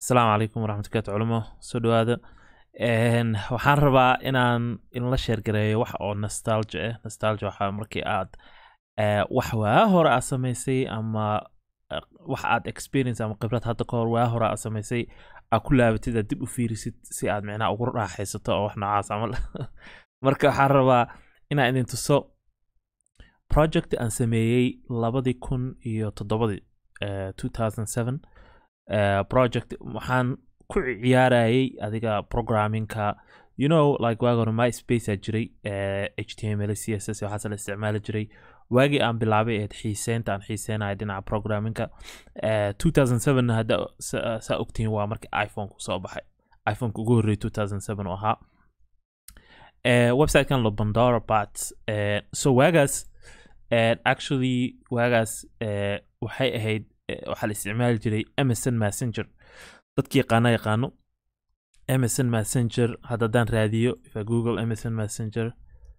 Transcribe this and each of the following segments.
asalaamu calaykum waraxmatullahi culimo soo dhawaada Een, waxaan rabaa inaan inla sheergareeyo wax oo nostalgia ah nostalgia waxaa markii aad eh, wax waa hore aad samaysay ama eh, wax aad experience ama khibrad hadda ka hor waa hore aad samaysay aad ku laabatid aad dib u fiirisid si aad micnaha ugu raaxaysato oo wax noocaas camal marka waxaan rabaa inaan idin tuso project aan sameeyey labadii kun iyo toddobadii eh, 2007 eh, project waxaan ku ciyaarayay adiga programmingka you know like waagi hore myspace aa jiray eh, html css waxaas la isticmaali jiray waagii aan bilaabay eed xiiseynta aan xiiseynayo dhinaca programmingka eh, 2007 hadda sa- saa ogtihiin waa markii iphone ku soo baxay iphoneka ugu horreeyay 2007 oo ahaa eh, websitekan lo bandora but eh, so waagaas eh, actually waagaas eh, waxay ahayd eh, waxaa la isticmaali jiray msn messenger dadki yaqaana yaqaano msn messenger haddadaan raadiyo if I google msn messenger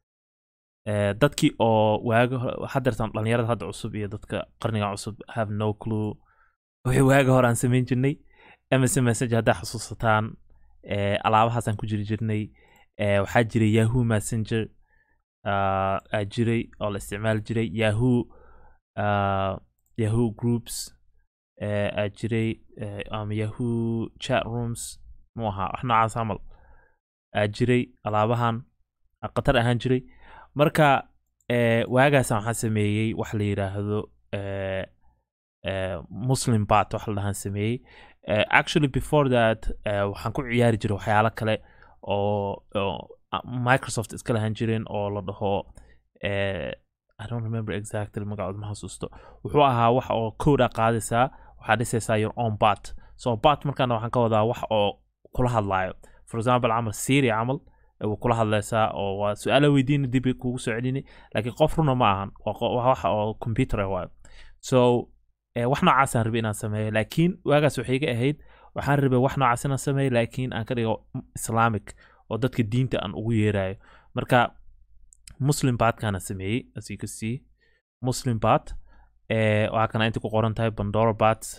eh, dadkii oo waaga hore hadeertan dhalinyarada hadda cusub iyo dadka qarniga cusub have no clue wixii waaga hore aan samayn jirnay msn messenger haddaa xasuusataan eh, alaabahaasaan ku jiri jirnay eh, waxaa jiray yahoo messenger ah, aa jiray oo la isticmaali jiray yahoo ah, yahoo groups eh, aa jiray eh, ama yahoo chat rooms mu ahaa wax noocaas camal aa jiray alaabahan aa khatar ahaan jiray marka eh, waagaasaan waxaan sameeyey wax la yidhaahdo eh, eh, muslim bat wax la dhahaan sameeyey Eh, actually before that eh, waxaan ku ciyaari jiray waxyaalo kale oo oo, ah, microsoft iska lahaan jireen oo la dhaho eh, i don't remember exactly magacooda ma xasuusto wuxuu ahaa wax oo code a qaadaysaa waxaa dhisaysaa your own bat so bat markaana waxaan ka wadaa wax oo kula hadlaayo for example camal siri camal eh, wuu kula hadlaysaa oo waa su-aala weydiini dib kugu soo celini laakiin qof runa ma ahan waa qo- waa wax oo computer ah waayo so eh, wax noocaasaan rabay inaan sameeyo laakiin waagaas waxay iga ahayd waxaan rabay wax noocaas inaan sameeyo laakiin aan ka dhigo islamic oo dadka diinta aan ugu yeerayo marka muslim batkana sameeyey as you can see muslim bat eh, waxaa kana inta ku qoran tahay pandora bats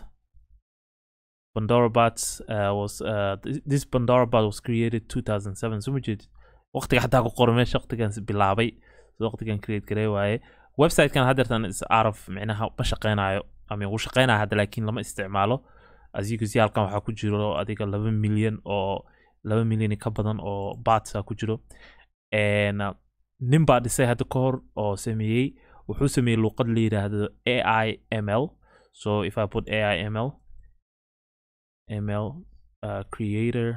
pandora bats uh, was uh, th- this pandora bat was created 2007 so ma jeedid waqtiga xataa ku qoran meesha waqtigan bilaabay so waqtigan create garey waaye websitekan haddeertan is araf micnaha ma shaqeynayo ama wuu shaqeynaya hadda laakiin lama isticmaalo as you can see halkan waxaa ku jiro adiga laba milyan oo laba milyan ka badan oo batsa ku jiro En, uh, nin baa dhisay hadda ka hor oo sameeyey wuxuu sameeyey luuqad la yidhaahdo ai ml so if i put ai ml ml uh, creator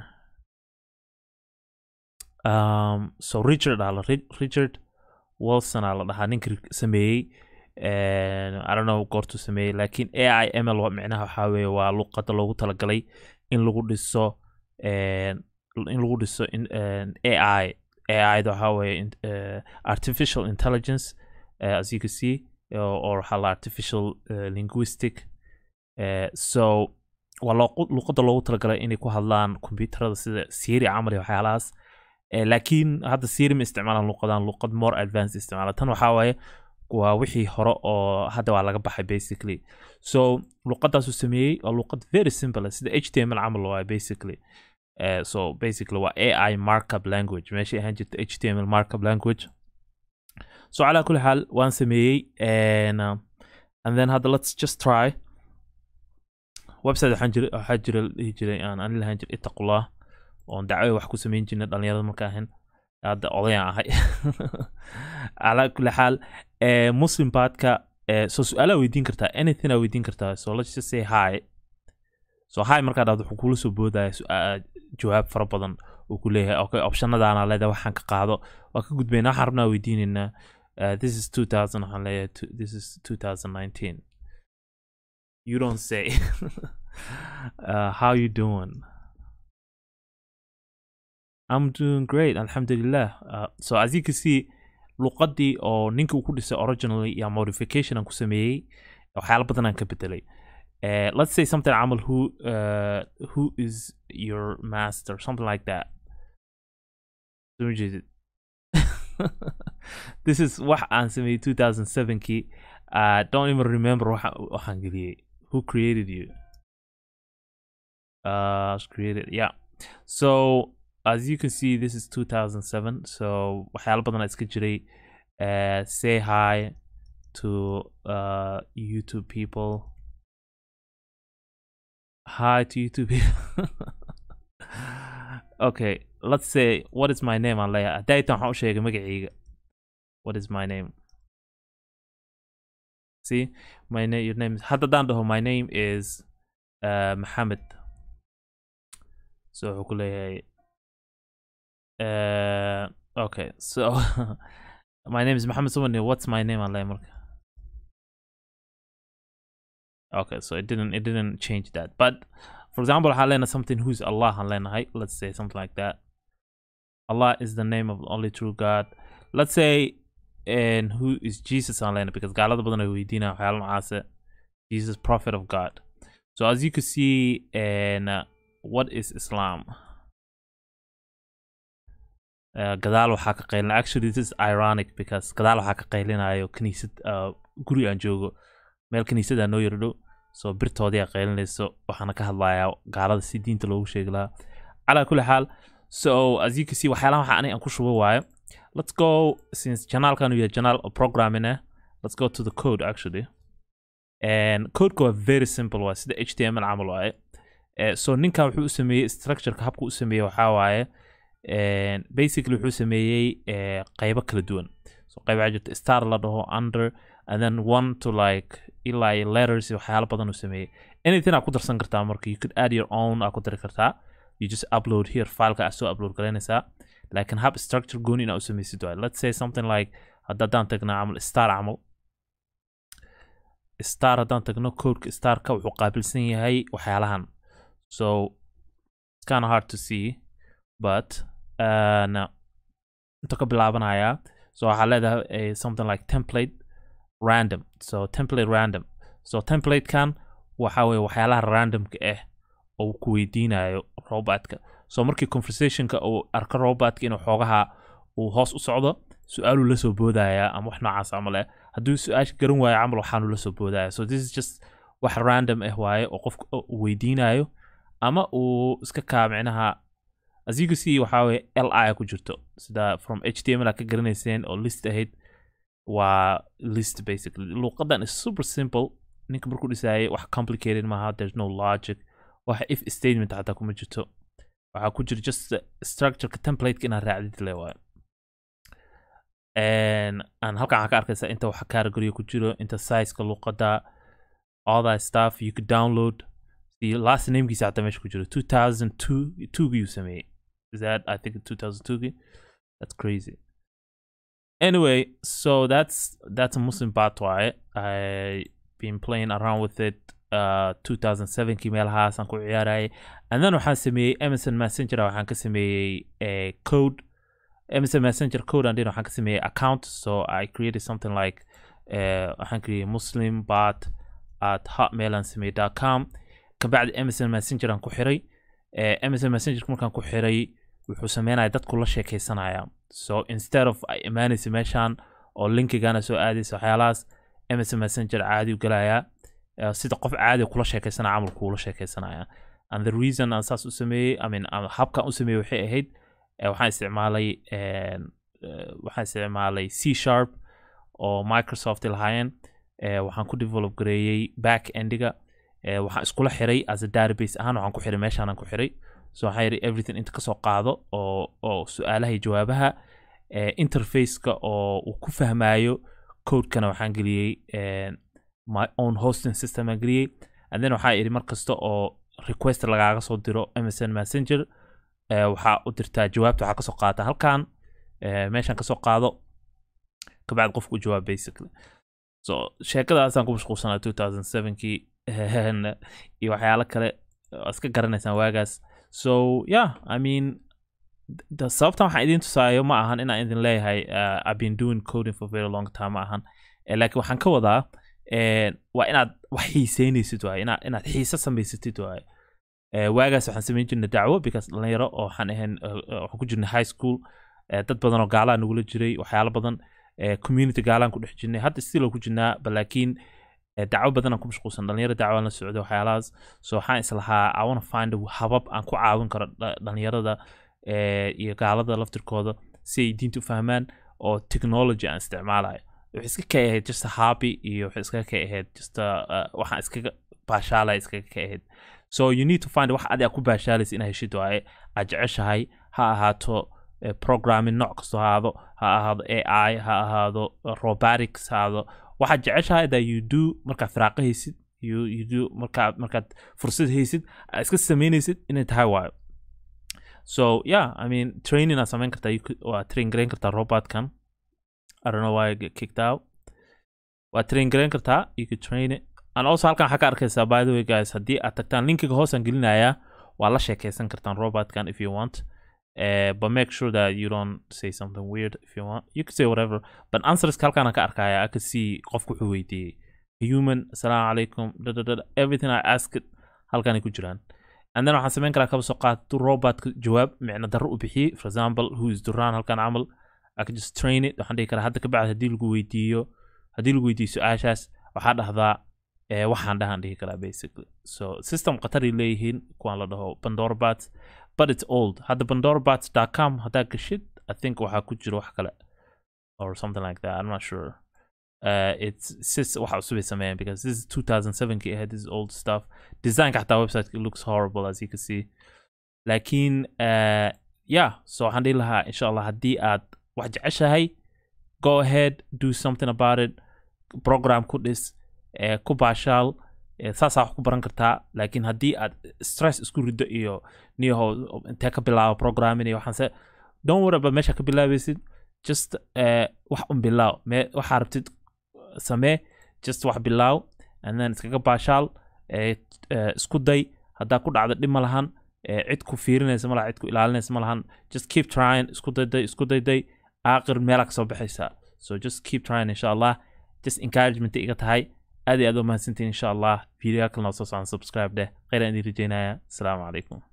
um, so richard aa la Ri- richard wilson aa la dhahaa ninka sameeyey En, i don't know goortuu sameeyey laakiin ai ml wa- micnaha waxaa weeye waa luuqada loogu talagalay in lagu dhiso en, in lagu dhiso in, en, ai ai da waxaa weeye in- eh, artificial intelligence eh, as you can see or, or waxaa la artificial eh, linguistic eh, so waa loo- luuqada loogu talagalay inay ku hadlaan kombyuutarada sida siri camal iyo waxyaalahaas Eh, laakiin hadda siri ma isticmaalaan luuqadan luuqad more advanced isticmaala tan waxaa waaye waa wixii hore oo hadda waa laga baxay basically so luuqadaasuu sameeyey waa luuqad very simple ah, sida html camal waaye basically Eh, so basically waa ai markup language meeshay ahaan jirta html markup language so calaa kulli xaal waan sameeyey and, uh, and then hadda let's just try website waxaan jira waxaa jira la dhihi jiray aan ani lahaan jiray itaqullah oon dacwo wax ku samayn jirnay dhalinyarada markaa ahayn hadda odayaan ahay calaa kulli xaal eh, muslim baadka eh, so su-aalaa weydiin kartaa anything aa weydiin kartaa so let's just say hi so hi markaa dhahdo wuxuu kula soo boodaya su-aa- jawaab fara badan uu ku leeyahay okay optionadaana leedahay waxaan ka qaado waa ka gudbayna waxaan rabnaa weydiinaynaa uh, this is 2000 waxaan leeyahay two- this is 2019 you don't say uh, how you doing I'm doing great alxamdulilah uh, so as you can see luqadii oo ninkii uu ku dhisay originally iyo modification aan ku sameeyey waxyaalo badan aan ka bedelay uh, let's say something camal who uh, who is your master something like that Soo ma jeedid? this is wax aan sameeyey 2007kii uh, don't even remember waxa waxaan geliyey who created you uh was created yeah so as you can see this is 2007 so waxyaalo badan iska jiray uh, say hi to uh youtube people hi to youtube people okay let's say what is my name aan leeyahay hadaytan waxaan u sheegay magacayga what is my name see my name your name is hadda haddaan dhaho my name is uh, Mohammed so wuxuu ku leeyahay uh, okay so my name is Mohammed someone what's my name aan leeyahay marka okay so it didn't it didn't change that but for example waxaan leenahay something who's Allah aan leenahay let's say something like that Allah is the name of the only true God let's say and who is Jesus aan leenahay because gaalada badan ay weydiinayaan waxyaalo nocaase Jesus prophet of God so as you can see and uh, what is Islam uh, gadaal waxaa ka qaylina actually this is ironic because gadaal waxaa ka qaylinayo kaniisad uh, guri aan joogo meel kaniisada noo yaro dhow so birtoodii aa qaylinayso waxaana ka hadlayaa gaalada si diinta loogu sheegi lahaa calaa kulli xaal so as you can see waxyaalaha waxa aniga aan ku shubo waayo let's go since janaalkan uu yahay janaal oo programming ah let's go to the code actually and codeka waa very simple waa sida html camal waaye Eh, so ninkan wuxuu u sameeyey structureka habka u sameeyey waxaa waaye and basically wuxuu sameeyey eh, qaybo kala duwan so qayb waxaa jirta star la dhaho under and then one to like ilaa iyo letters iyo waxyaalo badan uu sameeyey anything aa ku darsan kartaa marka you could add your own aa ku dari kartaa you just upload here fileka aa soo upload garaynaysaa laakiin hab structure gooni inaa u samaysid waay let's say something like hadda haddaan tagnaa camal star camal star haddaan tagno codeka starka wuxuu qaabilsan yahay waxyaalahan so it's kind of hard to see but uh, no. inta ka bilaabanayaa so waxaa leedahay eh, something like template random so template random so templatekan waxa weye waxyaalaha randomka ah oo uu ku weydiinayo robotka so markii conversationka uu arko robotka inuu xoogaha uu hoos u socdo su-aaluu la soo boodaya ama wax noocaas camal ah hadduu su-aasha garan waayo camal waxaanu la soo boodaya so this is just wax random ah waaye oo qofka uu weydiinayo ama uu iska kaa micnaha as you can see waxaa weye li ku jirto sida from html a ka garanayseen oo list ahayd waa list basically luuqadan is super simple ninka markuu dhisaayay wax complicated maaha there's no logic waxa if statement xataa kuma jirto waxaa ku jira just structureka templateka inaad raacdid le waayo aan halkan waxaa ka arkaysaa inta waxa category ku jiro inta sizeka luuqada all that stuff you could download the last namekiisa xataa meesha ku jiro 2002 2gii uu sameeyey is that i think 2002gii that's crazy anyway so that's that's a muslim bot waaye i been playing around with it uh 2007kii meelahaasaan ku ciyaarayay and then waxaan sameeyey emerson messenger waxaan ka sameeyey a code emerson messenger code and then waxaan ka sameeyey account so i created something like uh, waxaan created muslim bot at hotmail aan sameeyey dot com kabacdi emerson messenger aan ku xiray uh, emerson messenger markaan ku xiray wuxuu sameynaya dadku la sheekeysanaya so instead of ay imaanaysa meeshaan oo linkigana soo aadaysa waxyaalahaas emerson messenger caadi u galayaa uh, sida qof caadi kula sheekeysanaya camal kuula sheekeysanaya and the reason aan saas u sameeyey i mean uh, habkan u sameeyey waxay ahayd uh, waxaan isticmaalay uh, uh, waxaan isticmaalay c sharp oo microsoft lahaayeen uh, waxaan ku develop gareeyey back endiga uh, waxaan iskula xiray as a database ahaan waxaan ku xiray meeshaanaan ku xiray so waxaan yidhi everything inta kasoo qaado oo oo su-aalaha iyo jawaabaha uh, interfaceka oo uu ku fahmayo codekana waxaan geliyey uh, my own hosting system aan geliyey and then waxaa idhi mar kasta oo request lagaaga soo diro msn messenger uh, waxaa u dirtaa jawaabta waxaa kasoo qaata halkan uh, meeshaan kasoo qaado kabacdi qofku u jawaab basically so sheekadaasaan ku mashquulsanaa 2007kii iyo waxyaalo kale iska garanaysaan waagaas so yeah i mean the sababtan waxaan idin tusaayo ma ahan inaan idin leeyahay uh, i've been doing coding for very long time ma ahan eh, laakiin waxaan ka wadaa eh, waa inaad wax xiiseynaysid waaye inaad inaad xiise samaysatid waaye eh, waagaas waxaan samayn jirnay dacwo because dhalinyaro oo waxaan ahayn waxaan ku jirnay high school eh, dad badan oo gaalaa nagula jiray waxyaalo badan eh, community gaalaan ku dhex jirnay hadda still oo ku jirnaa balaakiin Eh, dacwo badan aan ku mashquulsan dhalinyaro dacwo aan la socdo waxyaalahaas so waxaan islahaa i wanna find a habab aan ku caawin karo dha- dhalinyarada eh, iyo gaalada laftirkooda si ay diinta u fahmaan oo technology aan isticmaalayo waxay iska ka ahayd just a hobby iyo waxay iskaga ka ahayd just a, uh, waxaan iskaga baashaalaya iskaga ka ahayd so you need to find wax adi aad ku baashaalaysa inaa heshid waaye aad jeceshahay ha ahaato eh, programming nooc kastoo ha ahaado ha ahaado ai ha ahaado uh, robotics ha ahaado waxaad jeceshahay that you do markaad firaaqo haysid you, you do markaad markaad fursad haysid aad iska samaynaysid inay tahay waayo so yeah i mean training aad samayn kartaa you could- waa train garayn kartaa robotkan i don't know why I get kicked out waa train garayn kartaa you could train it and also halkan waxaa ka arkaysaa by the way guys haddii aad tagtaan linkiga hoosaan gelinayaa waa la sheekaysan kartaan robotkan if you want uh, but make sure that you don't say something weird if you want you can say whatever but answerska halkaan ka arkaya i can see qofku wuxuu weydiiyey human assalaamu calaykum da, da, da, da, everything i asked halkanay ku jiraan and then waxaan samayn karaa kaba soo qaad tu robotka jawaab micno darro u bixiyey for example who is duraan halkan camal i can just train it waxaan dhihi karaa hadda kabacdi haddii lagu weydiiyo haddii lagu weydiiyo su-aashaas waxaa dhahdaa eh, waxaan dhahan dhihi karaa basically so system qataray leeyihiin kuwaan la dhaho pandorabats but it's old hadda pandorabats.com haddaa gashid i think waxaa ku jiro wax kale or something like that i'm not sure uh, it's sis waxa cusub ay sameeyeen because this is 2007 kii ahayd this is old stuff designka xataa website looks horrible as you can see laakiin uh, yeah so waxaan dhihi lahaa insha allah haddii aad wax jeceshahay go ahead do something about it program ku dhis eh, ku baashaal eh, saasaa wax ku baran kartaa laakiin haddii aad stress isku riddo iyo niyaho intee ka bilaabo programming iyo waxaanse don't worry about meesha ka bilaabaysid just eh, wax un bilaaw me waxaa rabtid samee just wax bilaaw and then iskaga baashaal eh, eh, isku day haddaa ku dhacdo dhib ma lahan eh, cid ku fiirinaysa ma laha cid ku ilaalinaysa ma lahan just keep trying isku dayday isku dayday aakhir meelaa kasoo baxaysaa so just keep trying insha allah just encouragement iga tahay aad iyo aad u mahadsantiin insha allah video kalena soo socon subscribe dheh khayran idin rajeynaya asalaamu calaykum